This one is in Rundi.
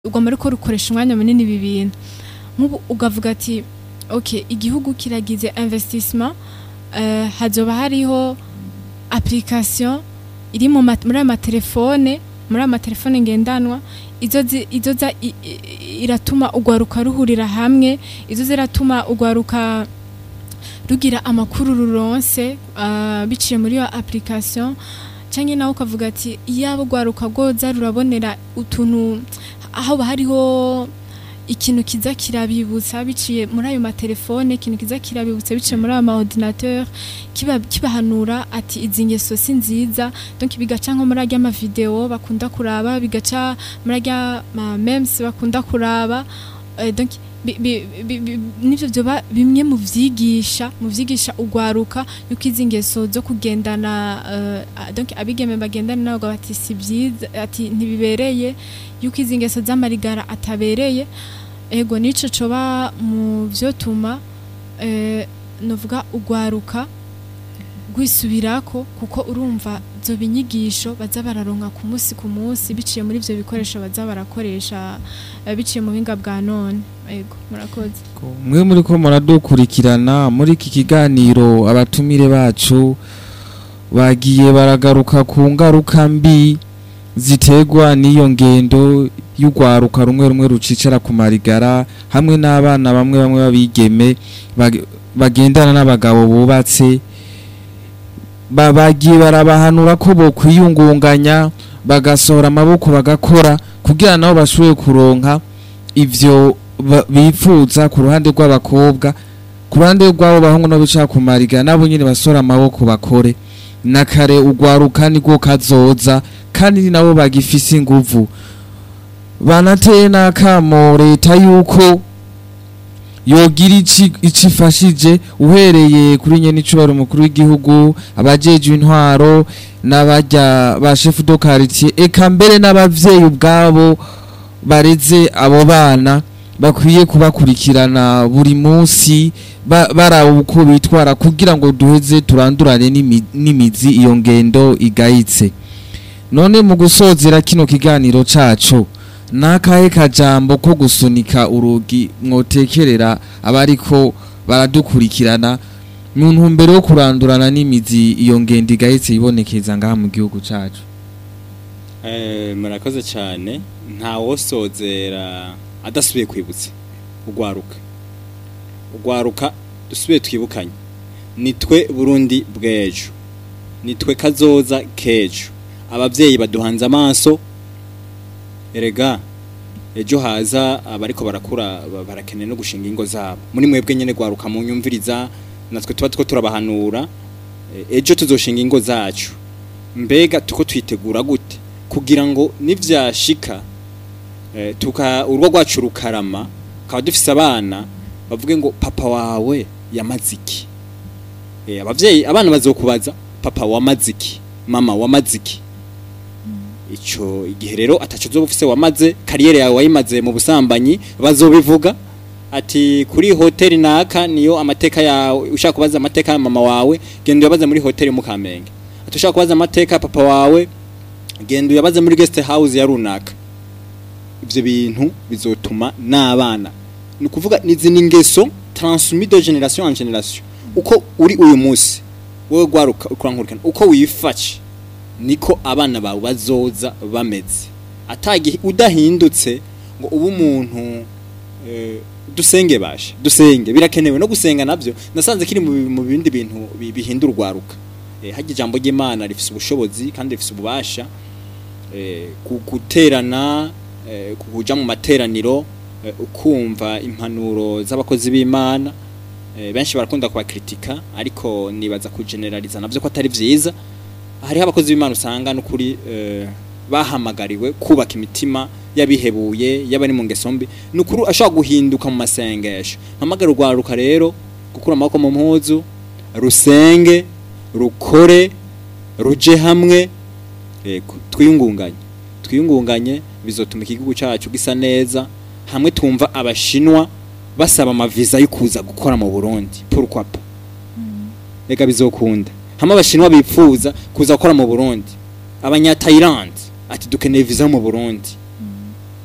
ugomba ariko rukoresha umwanya munini ibi bintu nk'ubu ugavuga ati ok igihugu kiragize investissement eh, hazoba hariho application iri mu ma- muri aya matelefone muri aya matelefone ngendanwa izozi- izoza i- i- iratuma ugwaruka ruhurira hamwe izo ziratuma ugwaruka rugira amakuru ruronse ah, biciye muri iyo application canke nawe ukavuga ati iyaba ugwaruka rwoza rurabonera utuntu aho hariho ikintu kiza kirabibutsa biciye muri ayo matelefone ikintu kiza kirabibutsa biciye muri ayo maordinateur kiba kibahanura ati izi ngeso si nziza donc bigaca nko muri arya mavideo bakunda kuraba bigaca muri arya ma memes bakunda kuraba eh, donc bi- bi- bi- bi- nivyo vyoba bimwe mu vyigisha mu vyigisha ugwaruka yuko izi ngeso zo kugendana eh, ah, donc abigeme bagendana nabo bati si vyiza ati ntibibereye yuko izi ngeso z'amarigara atabereye ego nico coba mu vyotuma eh, novuga ugwaruka rwisubirako kuko urumva zo binyigisho baza bararonka ku munsi ku munsi biciye muri ivyo bikoresho baza barakoresha eh, biciye mu buhinga bwa none ego murakoze mwe muri ko muradukurikirana muri iki kiganiro abatumire bacu bagiye baragaruka ku ngaruka mbi ziterwa n'iyo ngendo y'urwaruka rumwe rumwe rucicara ku marigara hamwe n'abana bamwe bamwe babigeme bag- bagendana n'abagabo bubatse ba- bagiye barabahanura ko bokwiyungunganya bagasohora amaboko bagakora kugira nabo bashobore kuronka ivyo ba- bifuza ku ruhande rw'abakobwa ku ruhande rw'abo bahungu no bicara ku mariga nabo nyine basora amaboko bakore na kare ugwaruka nibwo kazoza kandi ni nabo bagifise inguvu banateye n'akamo leta yuko yogira ici ico ifashije uhereye kuri nyene icubaro umukuru w'igihugu abajejwe intwaro n'abarya ba chef de quartier eka mbere n'abavyeyi ubwabo bareze abo bana bakwiye kubakurikirana buri munsi ba- baraba uko bitwara kugira ngo duheze turandurane n'imi- n'imizi iyo ngendo igayitse none mu gusozera kino kiganiro cacu nakahe kajambo ko gusunika urugi mwotekerera abariko baradukurikirana mu ntumbero yo kurandurana n'imizi iyo ngendo igayitse ibonekeza ngaha mu gihugu cacu Eh, murakoze cyane nta wosozera adasubiye kwibutsa ugwaruka ugwaruka dusubiye twibukanye nitwe burundi bw'ejo nitwe kazoza k'ejo ababyeyi baduhanze amaso erega ejo haza abariko barakura ba- barakeneye no gushinga ingo zabo muri mwebwe nyene gwaruka mu nyumviriza natwe tuba two turabahanura Eh, ejo tuzoshinga ingo zacu mbega tuko twitegura gute kugira ngo nivyashika eh, tuka urwo rwacu rukarama kaba dufise abana bavuge ngo papa wawe yamaze iki eh, abavyeyi abana bazokubaza papa wamaze iki mama wamaze iki ico igihe rero ataco uzoba ufise wamaze kariyeri yawe wayimaze mu busambanyi bazobivuga ati kuri hoteli naka niyo amateka yawe ushaka kubaza amateka ya mama wawe genda uyabaze muri hoteli mu Kamenge ati ushaka kubaza amateka ya papa wawe genda uyabaze muri guest house ya runaka ivyo bintu bizotuma n'abana ni ukuvuga nizi ni ingeso transmis de generation en generation uko uri uyu munsi wowe gwaruka ukurankurikana uko wifashe niko abana bawe bazoza bameze atagihe udahindutse ngo ube umuntu eh, dusenge bashe dusenge birakenewe no gusenga navyo nasanze kiri mu mu bindi bintu bi- bihindura urwaruka eh, harya ijambo ry'Imana rifise ubushobozi kandi rifise ububasha eh, ku- guterana eh, kuja mu materaniro eh, ukumva impanuro z'abakozi b'Imana eh, benshi barakunda kubakritika ariko nibaza kugeneraliza navyo ko atari vyiza hariho abakozi b'Imana usanga n'ukuri eh, bahamagariwe kubaka imitima yabihebuye yabari mu ngeso mbi nukuri ashobora guhinduka mu masengesho mpamagara urwaruka rero gukura amaboko mu mpuzu rusenge rukore ruje hamwe yego twiyungunganye twiyungunganye bizotuma igihugu cyacu gisa neza hamwe twumva abashinwa basaba amaviza yo kuza gukora mu Burundi pourquoi pas reka bizokunda hamwe abashinwa bipfuza kuza gukora mu Burundi abanya Thailand ati dukeneye visa mu Burundi